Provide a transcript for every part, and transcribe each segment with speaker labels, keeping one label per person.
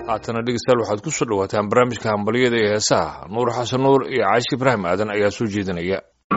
Speaker 1: haatana dhegeystayaal waxaad ku soo dhawaataan barnaamijka hambalyada iyo heesaha nuur xasan nuur iyo caashi ibraahim aadan ayaa soo jeedinaya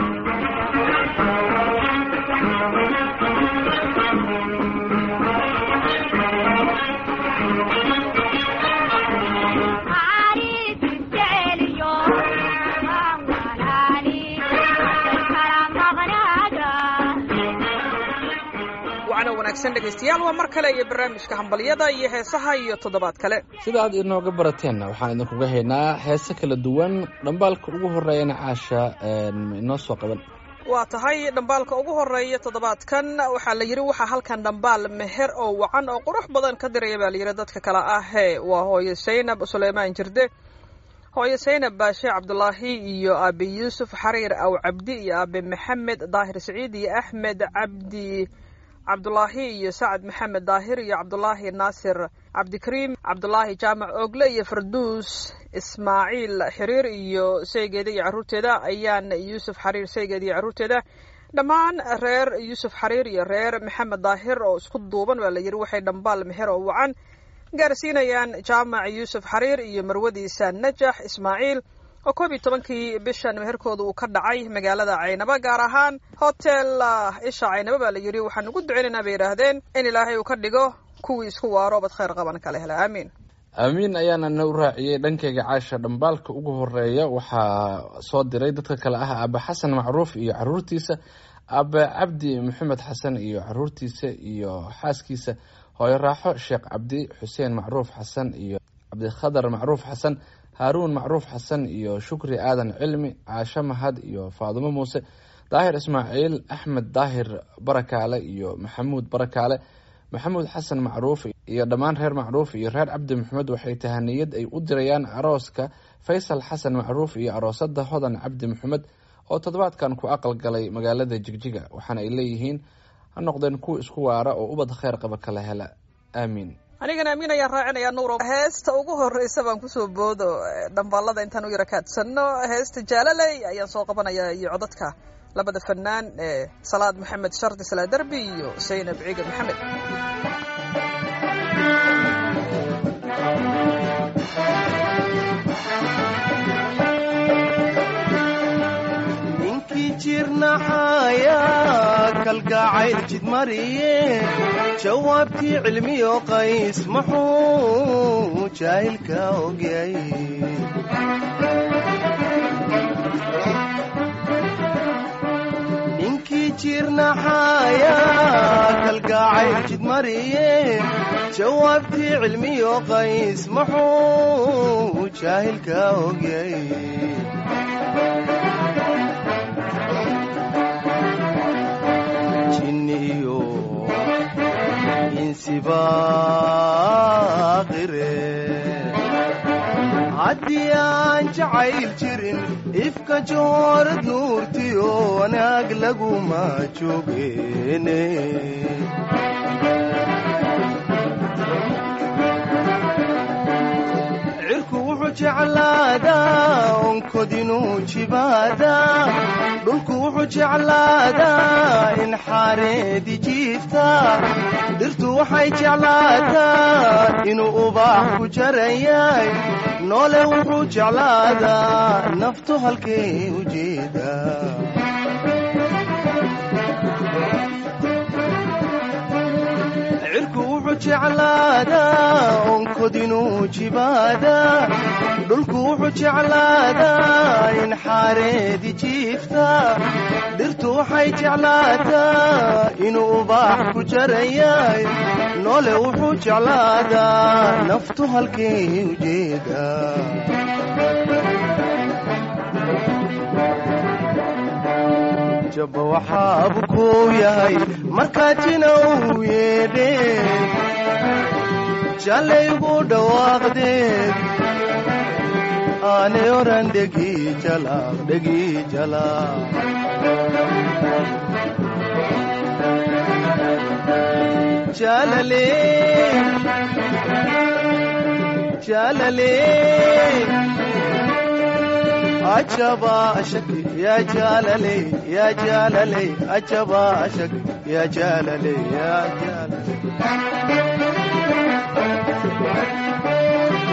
Speaker 2: dhegeystayaal waa mar kale iyo barnaamijka hambalyada iyo heesaha iyo toddobaad kale
Speaker 3: sida aad inooga barateenna waxaan idinkuga haynaa heese kala duwan dhambaalka ugu horeeyana caasha inoo soo qaban
Speaker 2: waa tahay dhambaalka ugu horeeya toddobaadkan waxaa la yidhi waxaa halkan dhambaal meher oo wacan oo qurux badan ka diraya baa layidhi dadka kale ahee waa hooyo saynab suleymaan jirde hooyo saynab baashe cabdulaahi iyo aabe yuusuf xariir aw cabdi iyo aabe maxamed daahir saciid iyo axmed cabdi cabdulaahi iyo sacad maxamed daahir iyo cabdulaahi naasir cabdikariim cabdulaahi jaamac ogle iyo farduus ismaaciil xiriir iyo saygeeda iyo carruurteeda ayaan yuusuf xariir saygeeda iyo carruurteeda dhammaan reer yuusuf xariir iyo reer maxamed daahir oo isku duuban baa la yidhi waxay dhambaal meher oo wacan gaarsiinayaan jaamac yuusuf xariir iyo marwadiisa najax ismaaciil oo koob iyo tobankii bishan meherkooda uu ka dhacay magaalada caynaba gaar ahaan hotel isha caynaba baa la yidhi waxaan ugu duceynaynaa bay yidhaahdeen in ilaahay uu ka dhigo kuwii isku waaro bad khayr qaban kale hela aamiin
Speaker 3: aamiin ayaana na u raaciyey dhankayga caasha dhambaalka ugu horeeya waxaa soo diray dadka kale ah aabe xasan macruuf iyo caruurtiisa aabe cabdi maxamed xasan iyo caruurtiisa iyo xaaskiisa hooyo raaxo sheekh cabdi xuseen macruuf xasan iyo cabdikhadar macruuf xasan haaruun macruuf xasan iyo shukri aadan cilmi caasho mahad iyo faadumo muuse daahir ismaaciil axmed daahir barakaale iyo maxamuud barakaale maxamuud xasan macruuf iyo dhammaan reer macruuf iyo reer cabdi maxamed waxay tahaniyad ay u dirayaan arooska faysal xasan macruuf iyo aroosada hodan cabdi maxamed oo toddobaadkan ku aqal galay magaalada jigjiga waxaana ay leeyihiin ha noqdeen kuwa isku waara oo ubad kheyr qaba kala hela aamiin
Speaker 2: anigana amiin ayaan raacinayaa nuur heesta ugu horeysa baan kusoo boodo dhambaalada intaan u yara kaadsanno heesta jaalaley ayaan soo qabanayaa iyo codadka labada fanaan ee salaad maxamed shardi salaa derbi iyo saynab ciiga maxamed
Speaker 4: ninkii jirnaxaya kalgacayl jidmariye jawaabtii cilmiyo qays muxuu jaahilka ogyay ninkii jirnaxaya kalgacayl jidmariye jawaabtii cilmiyo qays muxuu jaahilka ogyay jinniyo insibaaqire haddii aan jacayl jirin ifka joorad nuurtiyo wanaag laguma joogeene cirku wuxuu jeclaadaa onkodinuu jibaadaa dhulku wuxuu jeclaadaa in xaareedi jiifta dhirtu waxay jeclaataa inuu ubaax ku jaran yahay noole wuxuu jeclaadaa naftu halkay u jeedaa cirku wuxuu jeclaadaa onkodinuu jibaadaa dhulku wuxuu jeclaadaa in xaareedi jiifta dhirtu waxay jeclaataa inuu ubaax ku jaran yahay noole wuxuu jeclaadaa naftu halkay u jeedaa jaba waxaabu kuu yahay markaatina uu yeedhe jallaygu dhawaaqdeed aanay oran dhegi jalaaq dhegi jalaaq jalale jalale ajaba ashak ya jalale ya jalale ajaba ashak ya jalale ya jalale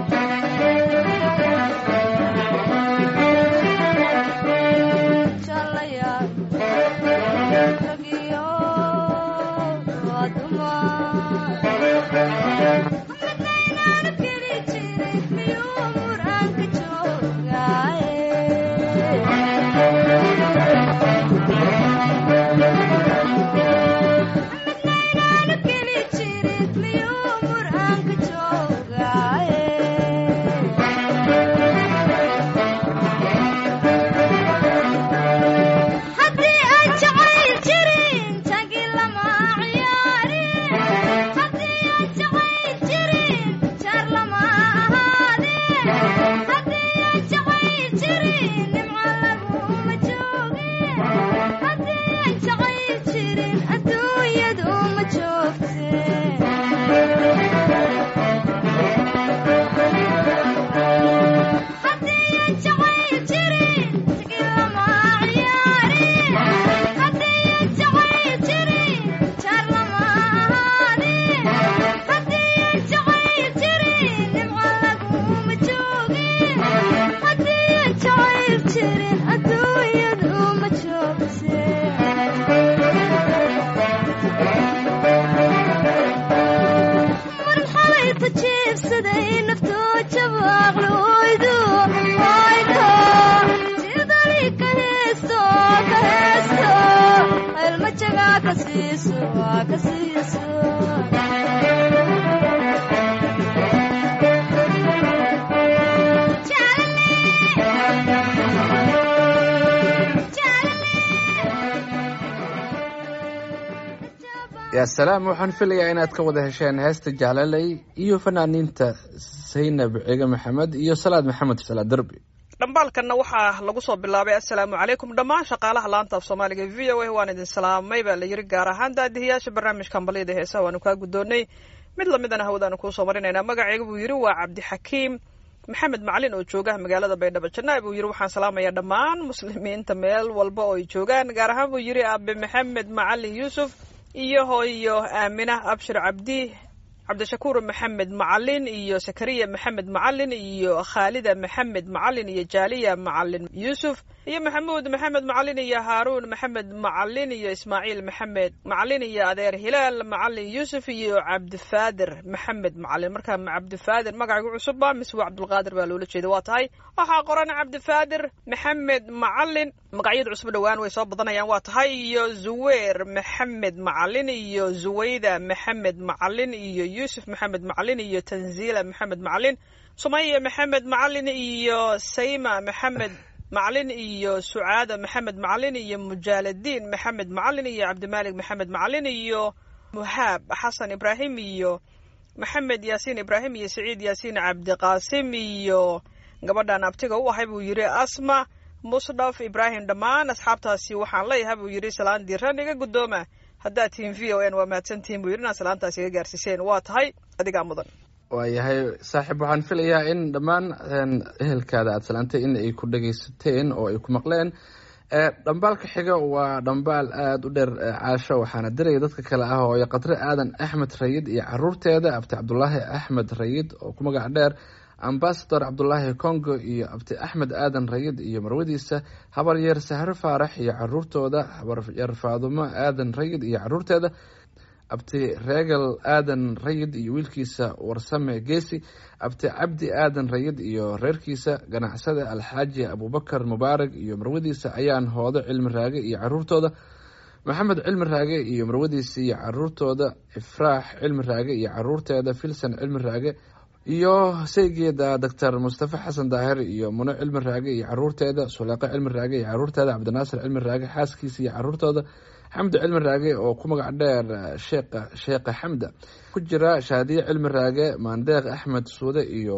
Speaker 3: yaa salaam waxaan filayaa inaad ka wada hesheen heesta jaalaley iyo fanaaniinta saynab cige maxamed iyo salaad maxamed salaad derbi
Speaker 2: dhambaalkanna waxaa lagu soo bilaabay assalaamu calaykum dhammaan shaqaalaha laanta af soomaaliga v o a waan idin salaamay baa la yiri gaar ahaan daadihiyaasha barnaamijka hambalyada heesaha waanu kaa guddoonnay mid lamidana hawadaanu kuusoo marinaynaa magacayga buu yidhi waa cabdixakiim maxamed macalin oo jooga magaalada baydhabo janaa buu yidhi waxaan salaamayaa dhammaan muslimiinta meel walba oo ay joogaan gaar ahaan buu yidhi aabe maxamed macalin yuusuf iyo hooyo aamina abshir cabdi cabdishakuur maxamed macalin iyo sakariya maxamed macalin iyo khaalida maxamed macalin iyo jaaliya macalin yuusuf iyo maxamuud maxamed macalin iyo haaruun maxamed macalin iyo ismaaciil maxamed macalin iyo adeer hilaal macalin yuusuf iyo cabdifaadir maxamed macalin markaa cabdifaadir magacigu cusubba mise waa cabdulqaadir baa loola jeeda waa tahay waxaa qoran cabdifaadir maxamed macalin magacyada cusub dhowaan way soo badanayaan waa tahay iyo zuweer maxamed macalin iyo zuwayda maxamed macalin iyo yuusuf maxamed macalin iyo tanziila maxamed macalin sumaya maxamed macalin iyo sayma maxamed macalin iyo sucaada maxamed macalin iyo mujaaladiin maxamed macalin iyo cabdimaalik maxamed macalin iyo muhaab xasan ibraahim iyo maxamed yaasiin ibraahim iyo saciid yaasiin cabdiqaasim iyo gabadhan abtiga u ahay buu yidhi asma musdhaf ibraahim dhammaan asxaabtaasi waxaan leeyahay buu yidhi salaan diran iga guddooma haddaad tihiin v o n waa mahadsantihiin buu yidhi inaad salaantaas iga gaarsiiseen waa tahay adigaa mudan
Speaker 3: waayahay saaxiib waxaan filayaa in dhammaan ehelkaada aada salaantay in ay ku dhagaysateen oo ay ku maqleen dhambaalka xiga waa dhambaal aada u dheer caasho waxaana diraya dadka kale ah oo qadre aadan axmed rayid iyo caruurteeda abti cabdulaahi axmed rayid oo ku magac dheer ambasador cabdulaahi congo iyo abti axmed aadan rayid iyo marwadiisa habaryeer sahre faarax iyo caruurtooda habaryeer faadumo aadan rayid iyo caruurteeda abti reegal aadan rayid iyo wiilkiisa warsame geesi abti cabdi aadan rayid iyo reerkiisa ganacsada alxaaji abubakar mubaarag iyo marwadiisa ayaan hoodo cilmi raage iyo caruurtooda maxamed cilmi raage iyo marwadiisa iyo caruurtooda ifraax cilmi raage iyo caruurteeda filsan cilmi raage iyo saygeeda doctor mustafa xasan daahir iyo muno cilmi raage iyo caruurteeda suleeqo cilmi raage iyo caruurteeda cabdinaasir cilmi raage xaaskiisa iyo caruurtooda xamdi cilmi raage oo ku magac dheer sheekha sheekha xamda ku jira shaadiye cilmi raage maandeeq axmed suude iyo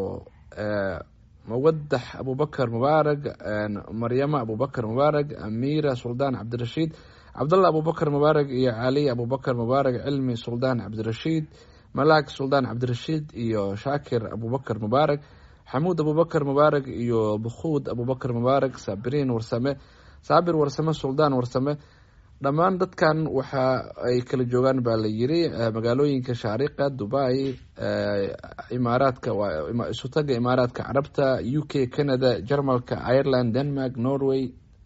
Speaker 3: mawadax abubakar mubaarag maryama abubakar mubaarag amiira suldaan cabdirashiid cabdallah abubakar mubaarag iyo cali abubakar mubaarag cilmi suldaan cabdirashiid malaag suldaan cabdirashiid iyo shaakir abubakar mubaarag xamuud abubakar mubaarag iyo bukhuud abubakar mubaarag saabiriin warsame saabir warsame suldaan warsame dhammaan dadkan waxa ay kala joogaan baa la yiri magaalooyinka shaariqa dubai imaaraadka isutaga imaaraadka carabta u k canada jarmalka ireland denmark norway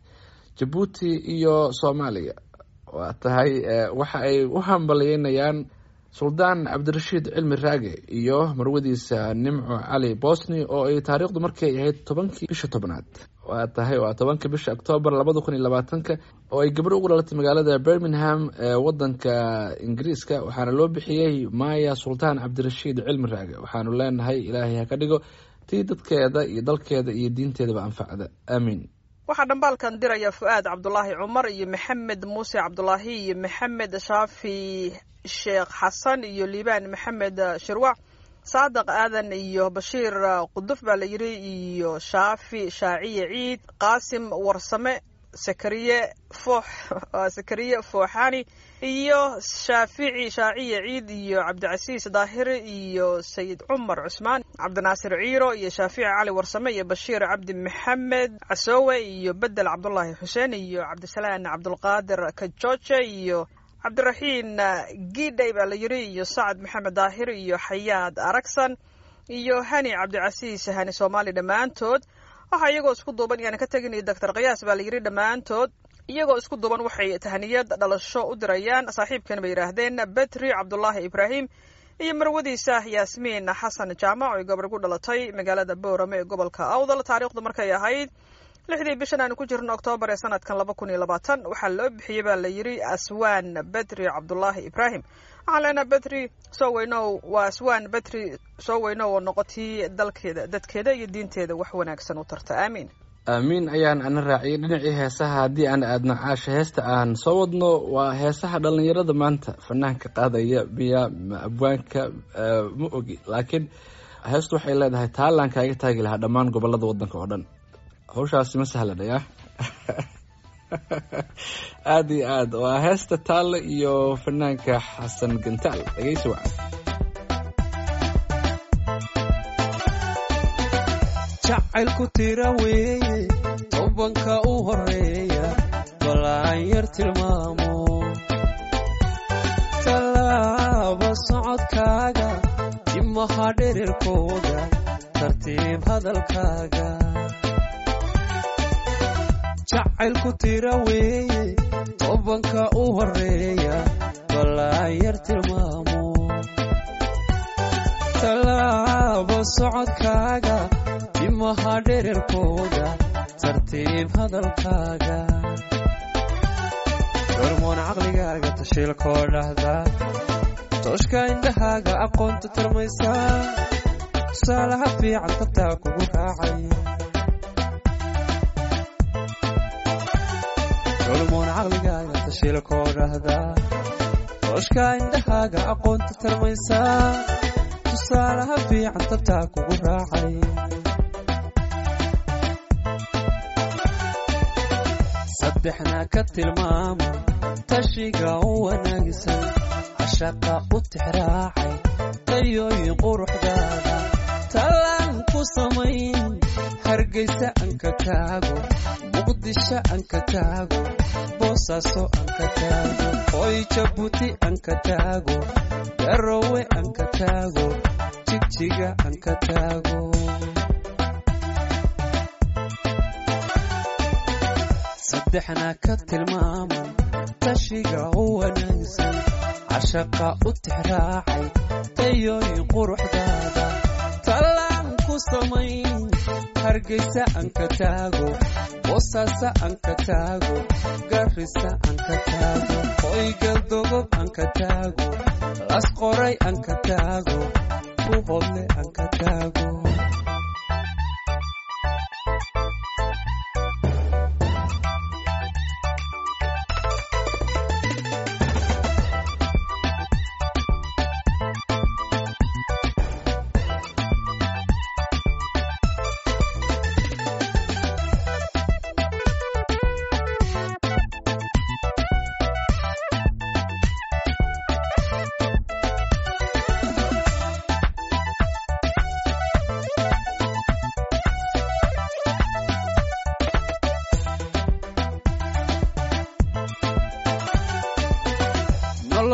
Speaker 3: jabuuti iyo soomaaliya waa tahay waxa ay u hambaliyeynayaan suldaan cabdirashiid cilmi raage iyo marwadiisa nimco cali bosni oo ay taariikhdu markay ahayd tobankii bisha tobnaad waa tahay waa tobanka bisha octoobar labada kun iyo labaatanka oo ay gabadho ugu dhalatay magaalada birmingham ee wadanka ingiriiska waxaana loo bixiyey maya sultaan cabdirashiid cilmi raage waxaanu leenahay ilaahay ha ka dhigo tii dadkeeda iyo dalkeeda iyo diinteedaba anfacda aamiin
Speaker 2: waxaa dhambaalkan diraya fu-aad cabdulaahi cumar iyo maxamed muuse cabdulaahi iyo maxamed shaafi sheekh xasan iyo liibaan maxamed shirwac saadiq aadan iyo bashiir quduf baa la yidhi iyo shaafi shaaciye ciid qaasim warsame sakariye foox sakariye fooxani iyo shaafici shaaciye ciid iyo cabdicasiis daahiri iyo sayid cumar cusmaan cabdinaasir ciiro iyo shaafici cali warsame iyo bashiir cabdi maxamed casoowe iyo bedel cabdulaahi xuseen iyo cabdisalaan cabdulqaadir kajooje iyo cabdiraxiin gidhay baa la yidhi iyo sacad maxamed daahir iyo xayaad aragsan iyo hani cabdicasiis hani soomaali dhammaantood waxaa iyagoo isku duuban iyaan ka tegin doctor kayaas baa la yidhi dhammaantood iyagoo isku duuban waxay tahniyad dhalasho u dirayaan saaxiibkan bay yidhaahdeen betri cabdulaahi ibraahim iyo marwadiisa yaasmiin xasan jaamac oo gabar gu dhalatay magaalada boorame ee gobolka awdal taariikhdu markay ahayd lixdii bishan aanu ku jirno oktoobar ee sanadkan laba kun iyo labaatan waxaa loo bixiyey baa la yidhi aswaan betri cabdulaahi ibraahim waxaan leenaha betri soo weynow waa aswaan betri soo weynow oo noqotii dalkeeda dadkeeda iyo diinteeda wax wanaagsan u tarta aamiin
Speaker 3: aamiin ayaan ana raaciyay dhinacii heesaha haddii aan aadno caasha heesta aan soo wadno waa heesaha dhallinyarada maanta fanaanka qaadaya biya abwaanka ma ogi laakiin heestu waxay leedahay taalaan kaaga taagi lahaa dhammaan gobolada wadanka oo dhan hawshaasi ma sahlanaya aada iyo aad waa heesta taalle iyo fanaanka xasan gantaal dhegeysi wacan
Speaker 5: jacaylku tira weeye tobanka u horeeya balaan yar tilmaamo tallaaba socodkaaga jimaha dhererkooda tartiib hadalkaaga jacaylku tira weeye tobanka u horeeya balaan yar tilmaamo tallaaba socodkaaga jimaha dhererkooda tartiib hadalkaaga hormoon caqligaaga tashiilkoo dhahda tooshka indhahaaga aqoonta tarmaysaa tusaalaha fiican tabtaa kugu raacay hormoon caqligaaga tashiilkoo dhahda tooshka indhahaaga aqoonta tarmaysaa tusaalaha fiican tabtaa kugu raacay saddexna ka tilmaama tashiga u wanaagsan cashaqa u tixraacay tayooyin quruxdaada tallaan ku samayn hargaysa anka taago muqdisho anka taago boosaaso anka taago hoy jabuuti anka taago garowe anka taago jigjiga anka taago saddexna ka tilmaaman tashiga u wanaagsan cashaqa u tixraacay tayooyin quruxdaada tallaan ku samayn hargaysa anka taago boosaaso anka taago garrisa anka taago hoygaldogob anka taago las qoray anka taago buhodle anka taago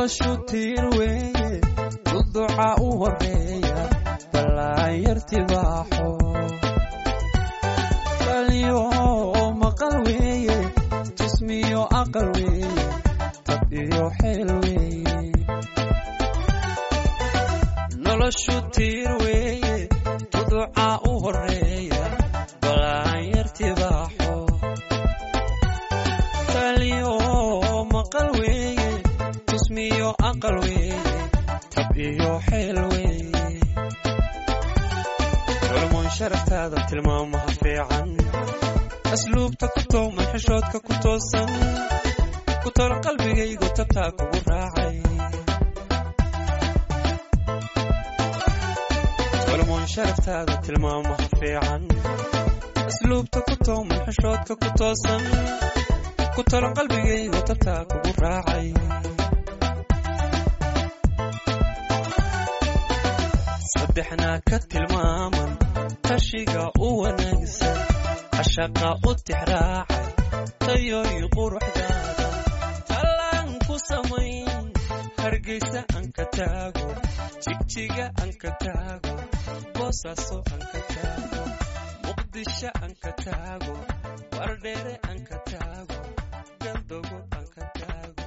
Speaker 5: noloshu tiir weeye duduca u horeeya ballaanyartibaaxo baliyo maqal weeye jismiyo aqal weeye tab iyo xeel weeye noloshu tiir weeye duduca u horeeya ballaanyartibaaxo baliyo maqal weeye jismiyo aqal weeye tab iyo xeel weeye culmoon sharaftaada tilmaamaha fiican asluubta ku tooman xishoodka ku toosan ku tolo qalbigaygu tabtaa kugu raacay culmoon sharaftaada tilmaamaha fiican asluubta ku tooman xishoodka ku toosan ku tolo qalbigaygu tabtaa kugu raacay saddexnaa ka tilmaaman tashiga u wanaagsan cashaqa u tixraacay tayooyi quruxdaada tallaan ku samayn hargaysa aan ka taago jigjiga aan ka taago boosaaso aan ka taago muqdisho aan ka taago wardheere aan ka taago galdogo aan ka taago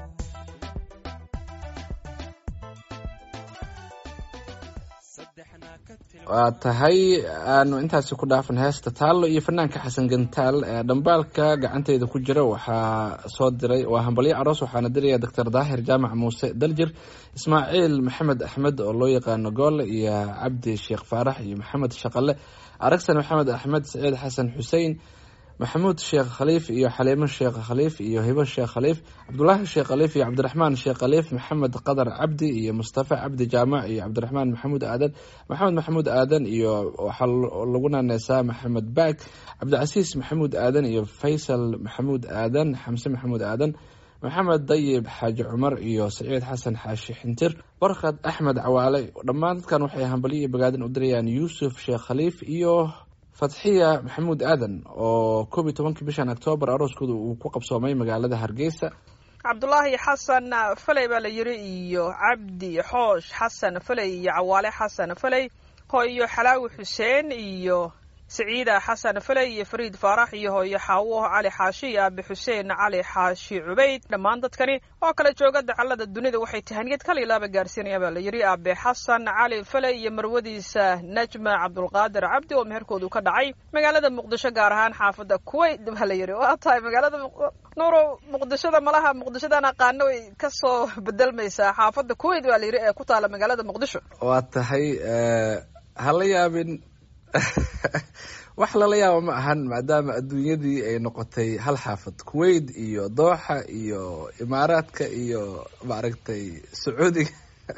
Speaker 5: saddexnaa ka tilmaam
Speaker 3: waa tahay aanu intaasi ku dhaafan heesta taallo iyo fanaanka xasan gantaal ee dhambaalka gacanteyda ku jira waxaa soo diray waa hambalyo aroos waxaana diraya doctor daahir jaamac muuse daljir ismaaciil maxamed axmed oo loo yaqaano goole iyo cabdi sheekh faarax iyo maxamed shaqale aragsan maxamed axmed saciid xasan xuseen maxamuud sheekh khaliif iyo xaliimo sheekh khaliif iyo hibo sheekh khaliif cabdulaahi sheekh khaliif iyo cabdiraxmaan sheekh khaliif maxamed qadar cabdi iyo mustafa cabdi jaamac iyo cabdiraxmaan maxamuud aadan maxamed maxamuud aadan iyo waxaa lagu naaneysaa maxamed baag cabdicasiis maxamuud aadan iyo faysal maxamuud aadan xamse maxamuud aadan maxamed dayib xaaji cumar iyo saciid xasan xaashi xintir barkad axmed cawaale dhammaan dadkan waxay hambalyo iyo bogaadin u dirayaan yuusuf sheekh khaliif iyo fatxiya maxamuud aadan oo koob iyo tobankii bishan octoobar arooskooda uu ku qabsoomay magaalada hargeysa
Speaker 2: cabdulaahi xasan faley baa la yiri iyo cabdi xoosh xasan faley iyo cawaale xasan faley hooyo xalaawi xuseen iyo saciida xasan faley iyo fariid faarax iyo hooyo xaawo cali xaashi iyo aabi xuseen cali xaashi cubayd dhammaan dadkani oo kala jooga dacalada dunida waxay tahaniyad kala ilaaba gaarsiinaya baa la yiri aabe xasan cali faley iyo marwadiisa najma cabdulqaadir cabdi oo meherkoodu ka dhacay magaalada muqdisho gaar ahaan xaafada kuwait baa la yiri waa tahay magaalada nuuro muqdishoda malaha muqdishodan aqaano way kasoo bedelmaysaa xaafada kuwait baa la yiri ee ku taala magaalada muqdisho
Speaker 3: waa tahay hala yaabin wax lala yaabo ma ahan maadaama adduunyadii ay noqotay hal xaafad kuwait iyo dooxa iyo imaaraadka iyo maaragtay sacuudiga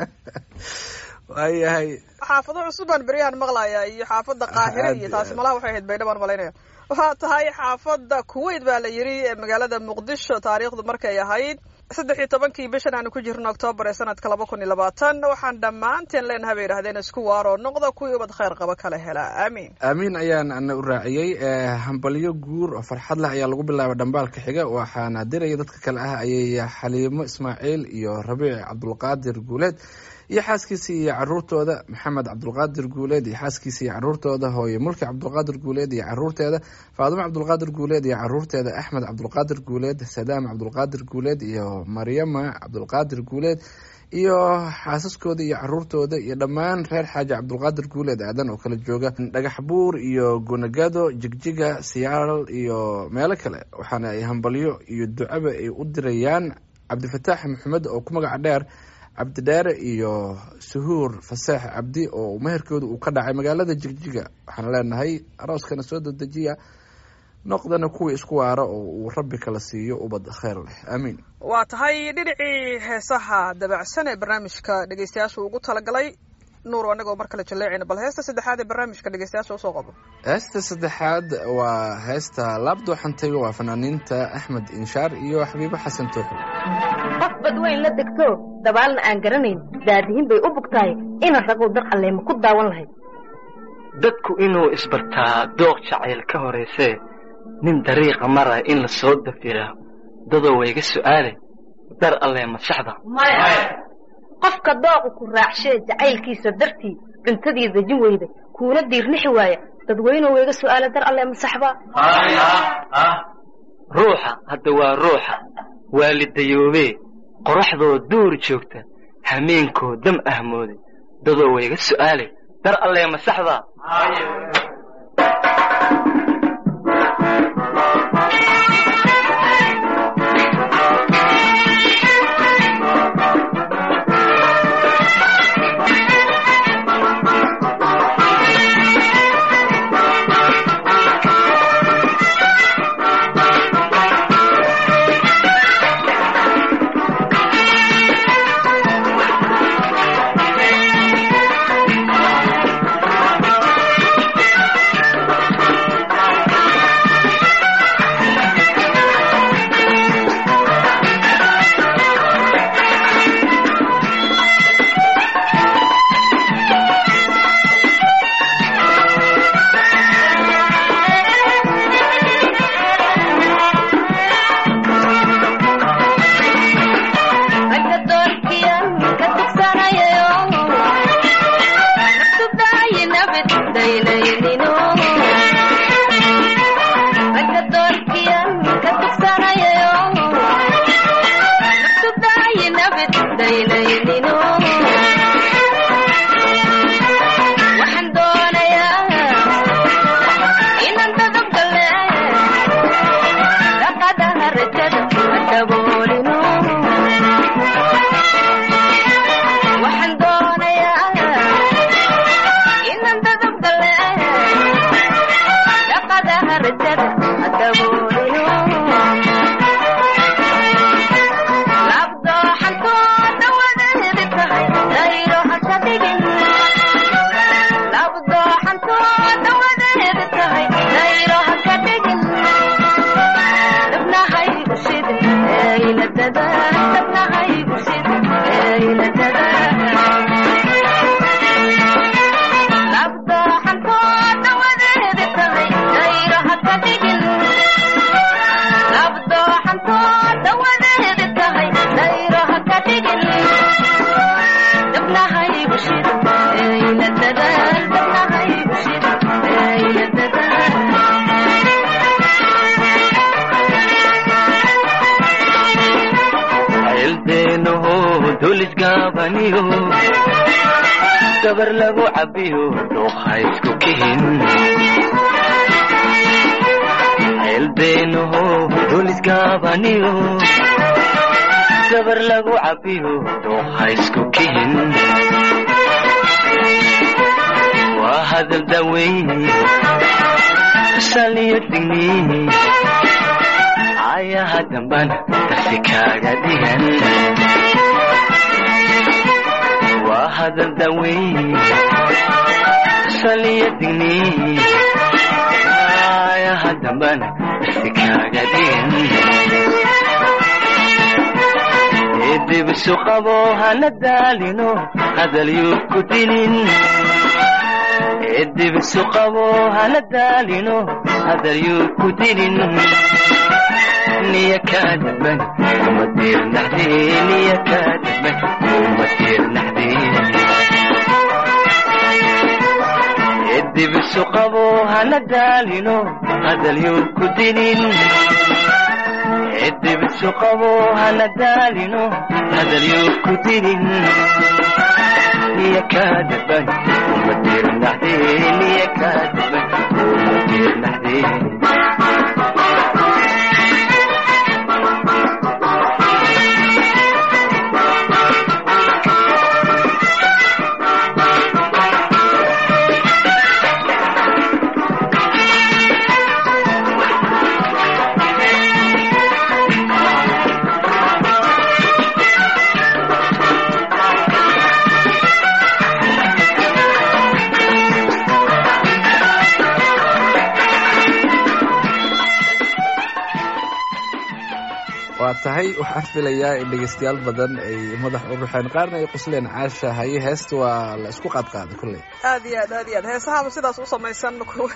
Speaker 3: waayahay
Speaker 2: xaafado cusubaan beryahan maqlaya iyo xaafada qaahire
Speaker 3: Aad
Speaker 2: iyo
Speaker 3: iyo
Speaker 2: taasi
Speaker 3: aad.
Speaker 2: malaha waxay ahayd baydhabaan malaynaya waa tahay xaafada kuwait baa la yiri ee magaalada muqdisho taariikhdu markay ahayd saddex iyo tobankii bishan aanu ku jirno oktoobar ee sanadka laba kun iyo labaatan waxaan dhammaanteen leenahay bay yidhahdeen isku waaroo noqda kuwii ubad khayr qaba kala hela aamiin
Speaker 3: aamiin ayaan ana u raaciyey ee hambalyo guur oo farxad leh ayaa lagu bilaabay dhambaalka xiga waxaana diraya dadka kale ah ayay xaliimo ismaaciil iyo rabiic cabdulqaadir guuleed iyo xaaskiisa iyo caruurtooda maxamed cabdulqaadir guuleed iyo xaaskiisa iyo caruurtooda hooye mulki cabdulqaadir guuleed iyo caruurteeda faadimo cabdulqaadir guuleed iyo caruurteeda axmed cabdulqaadir guuleed sadaam cabdulqaadir guuleed iyo maryama cabdulqaadir guuleed iyo xaasaskooda iyo caruurtooda iyo dhammaan reer xaaji cabdulqaadir guuleed aadan oo kala jooga dhagax buur iyo gunagado jigjiga siyaal iyo meelo kale waxaana ay hambalyo iyo ducaba ay u dirayaan cabdifataax maxamed oo ku magaca dheer cabdidheere iyo suhuur faseex cabdi oo meherkooda uu ka dhacay magaalada jigjiga waxaan leenahay arooskana soo dadejiya noqdana kuwii isku waara oo uu rabbi kala siiyo ubad kheyr leh aamiin
Speaker 2: waa tahay dhinacii heesaha dabacsan ee barnaamijka dhegeystayaashu ugu talagalay nuur anagoo mar kale jaleecayna bal heesta saddexaad ee barnaamijka dhegeystayaasha usoo qabo
Speaker 3: heesta saddexaad waa heesta laabdoo xantayga waa fanaaniinta axmed inshaar iyo xabiibo xasan tooxo
Speaker 6: qof badweyn la degto dabaalna aan garanayn daadihin bay u bugtahay ina raguu dar alleema ku daawan lahayd
Speaker 7: dadku inuu isbartaa dooq jacayl ka horaysee nin dariiqa maraya in la soo dafiraa dadoo wayga su'aale dar allee masaxda
Speaker 6: qofka dooqu ku raacshee jacaylkiisa dartii cuntadii dejin weyda kuuna diirnixi waaya dadweynuhu iga su'aala dar alle masaxbaa
Speaker 7: ruuxa hadda waa ruuxa waalidayoobee qoraxdoo duur joogta hameenkoo dam ahmooday dadoo wayga su'aalay dar allee masaxdaa
Speaker 6: ragga doorkiyan ka tugsanayayo naftudayi nabid daynaynino ragga doorkiyan ka tugsanayayo naftudayi nabid daynaynino waxaan doonayaa inaan dadab gale dhaqadaha rajada daboolino waxaan doonayaa inaan dadab gale dhaqadaha rajada daboolino labdooxantooda wadeedi tahay dayro haka dhigin labdooxantooda wadeedi tahay dayro haka dhigin dabnahaygu shidin eyladada dabnahaygu shidin eyladada labdooxantooda wadeedi tahay dayro haka dhigin labdooxantooda wadeedi tahay dayro haka dhigin dabnahaygu shidin eyladada dabnahaygu shidin eyladada
Speaker 7: ceeldeenaho dulisgaabaniyo gabar lagu cabiyo dhuuqa isku kihin ceeldeenaho dulisgaabaniyo gabar lagu cabiyo dhuuqa isku kihin waa hadal daweyn saliyo digni ayaha dambana darsi kaaga dhigan waa hadal daweyn saliyo digni ayaha dambana darsi kaaga dhigan edibisu qabo hana daalino hadalyuu ku dilin edibisu qabo hana daalino hadalyuu ku dilin niya kaadaban kuma tiirnaxdee niya kaadaban kuma tiirnaxdee edibisu qabo hana daalino hadalyuu ku dilin edibisu qabo hana daalino hadalyuu ku dilin niya kaadaban kuma tiirnaxdee niya kaadaban kuma tiirnaxdee
Speaker 3: waa tahay waxaan filayaa in dhegeystayaal badan ay madax u ruxeen qaarna ay qosleen caasha haye heesta waa la isku qaadqaaday kolley
Speaker 2: aad iyo aad aad iyo aad heesahaba sidaas u samaysan ku-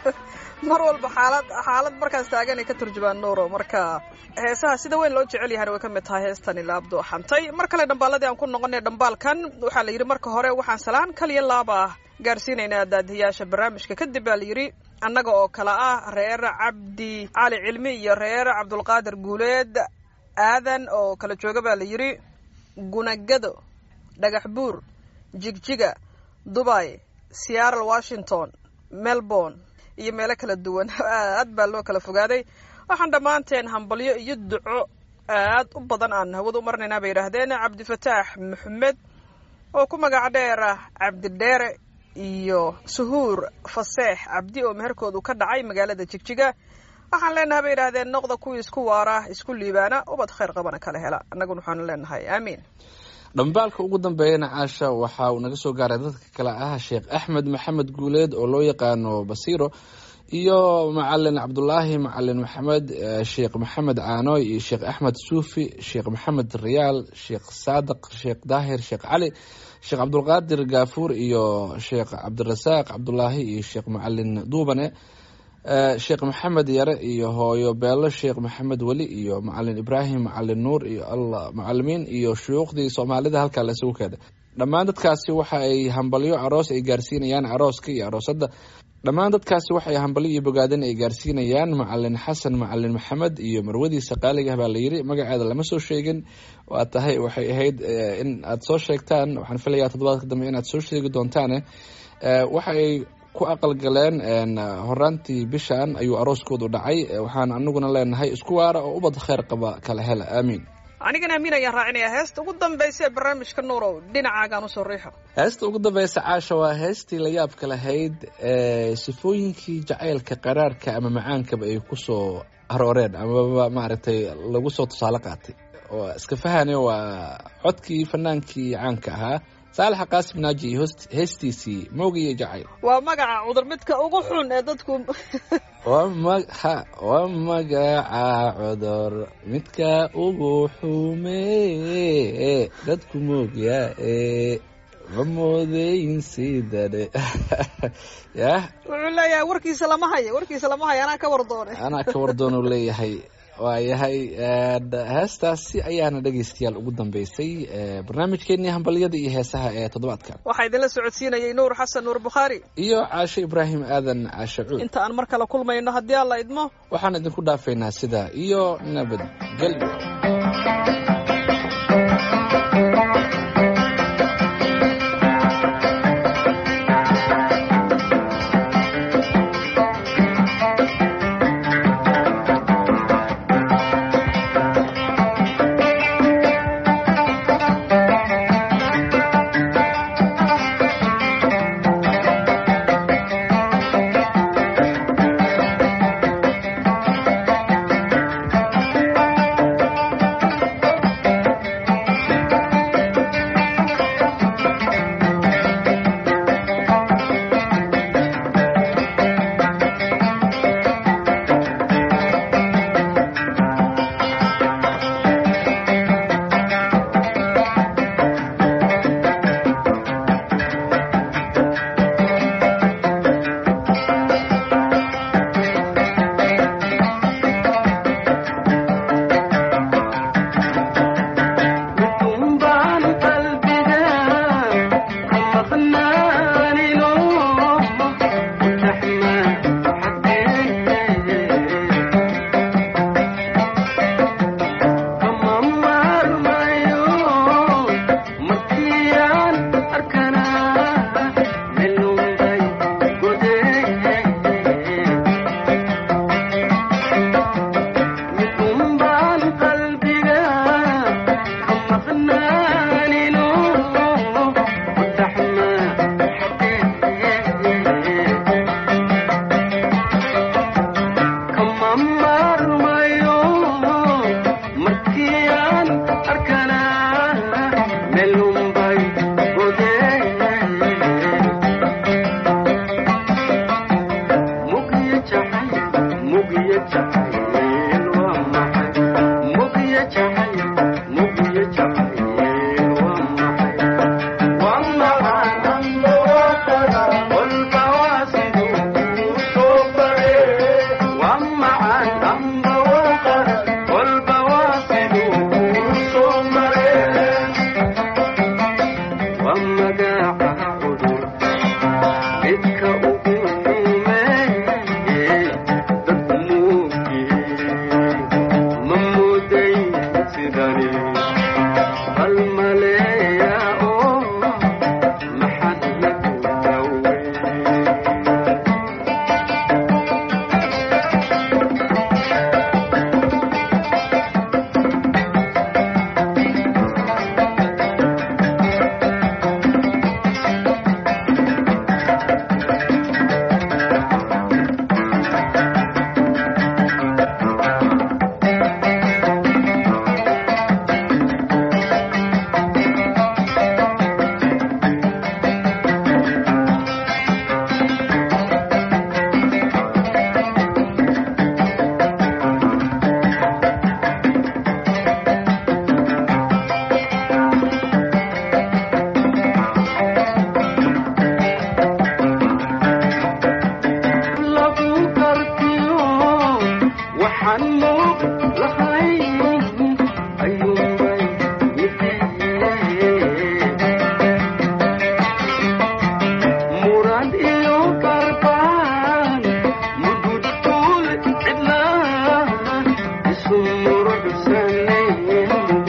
Speaker 2: mar walba xaalad xaalad markaas taagan ay ka turjumaan nuuro marka heesaha sida weyn loo jecel yahana way ka mid tahay heestani laabdo xantay mar kale dhambaaladii aan ku noqonay dhambaalkan waxaa la yidhi marka hore waxaan salaan kaliya laaba ah gaarsiinaynaa daadiyaasha barnaamijka kadib baa la yidhi annaga oo kale ah reer cabdi cali cilmi iyo reer cabdulqaadir guuleed aadan oo kala jooga baa la yidhi gunagado dhagax buur jigjiga dubai seattle washington melbourne iyo meelo kala duwan aad baa loo kala fogaaday waxaan dhammaanteen hambalyo iyo duco aad u badan aan hawada u marnaynaa bay yidhaahdeen cabdifataax maxamed oo ku magac dheer ah cabdidheere iyo suhuur faseex cabdi oo meherkoodu ka dhacay magaalada jigjiga waxaan leenahay bay yidhaahdeen noqda kuwii isku waara isku liibaana ubad khayr qabana kala hela annaguna waxaanu leenahay aamiin
Speaker 3: dhambaalka ugu dambeeyana caasha waxa uu naga soo gaaray dadka kale ah sheekh axmed maxamed guuleed oo loo yaqaano basiiro iyo macalin cabdulaahi macalin maxamed eh, sheekh maxamed caanoy iyo sheekh axmed suufi sheekh maxamed riyaal sheekh saadiq sheekh daahir sheekh cali sheekh cabdulqaadir gaafuur iyo sheekh cabdirasaaq cabdulaahi iyo sheekh macalin duubane Eh, sheekh maxamed yare iyo hooyo beelo sheekh maxamed weli iyo macalin ibraahim macalin nuur iyo allah macalimiin iyo shuyuukhdii soomaalida halkaa la isugu keenay dhammaan dadkaasi waxa ay hambalyo aroos ay gaarsiinayaan arooska iyo aroosadda dhammaan dadkaasi waxay hambalyo iyo bogaadin ay gaarsiinayaan macalin xasan macalin maxamed iyo marwadiisa qaaliga baa la yiri magaceeda lama soo sheegin waa tahay waxay ahayd eh, in aad soo sheegtaan waxaan filayaa toddobaadka dambe inaad soo sheegi doontaane Eh, waxa ay ku aqalgaleen een, horaantii bishan ayuu arooskoodu dhacay Eh, waxaan anaguna leenahay isku waara oo ubad khayr qaba kala hela aamiin
Speaker 2: anigana amiin ayaan raacinayaa heesta ugu dambaysa ee barnaamijka nuurow dhinacaagaan usoo riixo
Speaker 3: heesta ugu dambeysa caasha waa heestii la yaabka lahayd ee sifooyinkii jacaylka qaraarka ama macaankaba ay kusoo arooreen amaba maaragtay lagu soo tusaale qaatay oo iska fahane waa codkii fanaankii caanka ahaa saalaxa qaasim naaji iyo host- heestiisii moogiyo jacayl
Speaker 2: waa magaca cudur midka ugu xun ee dadku
Speaker 3: waa ma- ha waa magaca cudur midka ugu xume dadku moogyaa ee ma moodeyn sidane yah
Speaker 2: wuxuu leeyahay warkiisa lama hayo warkiisa lama hayo anaa ka war doone
Speaker 3: anaa ka wardoonu leeyahay waayahay heestaasi ayaana dhegeystayaal ugu dambeysay eh, barnaamijkeenii hambalyada iyo heesaha ee toddobaadkan
Speaker 2: waxaa idinla socodsiinayay nuur xasan nuur bukhaari
Speaker 3: iyo caashe ibraahim aadan caashe cuud
Speaker 2: inta aan mar kale kulmayno haddii alla idmo
Speaker 3: waxaan idinku dhaafaynaa sidaa iyo nabadgelyo
Speaker 4: baan qalbiga ka maqnaanino raxma xaggeeye kama maarmayo markiyaan arkanaa melunbay godeye midunbaan qalbiga ka maqnaanino raxma xaggeeye kama maarmayo markiyaan arkanaa melunbay godeye mugiyo jacayl mugiyo jacayl waa maxay mugiyo waxaan muuq lahayn ayuunbay murad iyo barbaan mududul cidlaa isu muruxsanayn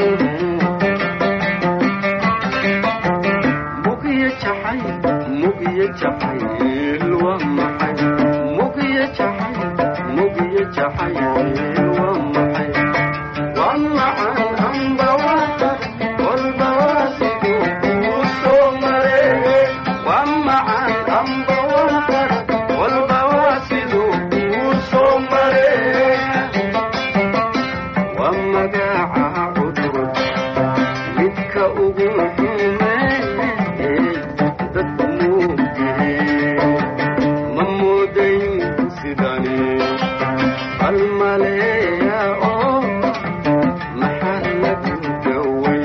Speaker 4: mugiyo jacay mugiyo jacayl waa maxay mugiyo jacay mugiyo jacayl waa maxay waa macan amba wata walba waa siduu kuu soo mareeyey waa macan amba wata walba waa siduu kuu soo mareeyey waa magaca cudur midka ugu xumeeyey dadku muugtay ma moodayn sidani hal maleeya oo maxaa lagu daway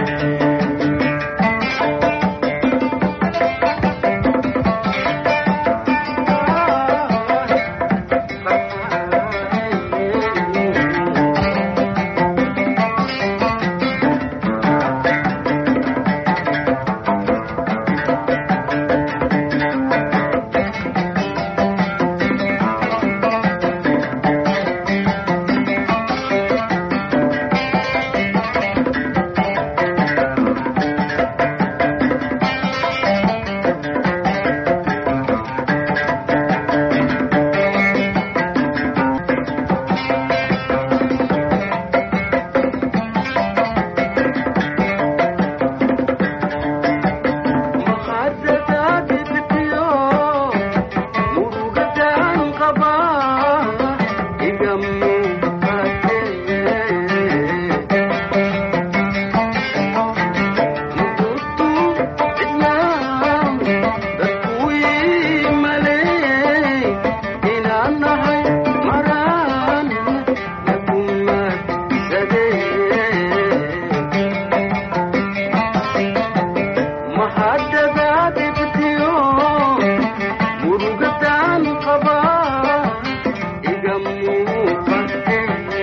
Speaker 4: mahadadaadibtiyo murugadaan qabaa iga muuqate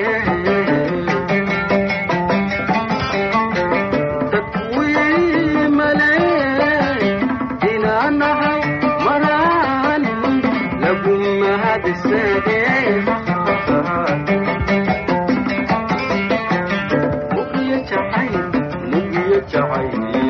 Speaker 4: dadwii male inaanahay maraan lagu mahadisade mugiyo jacay mugiyo jacay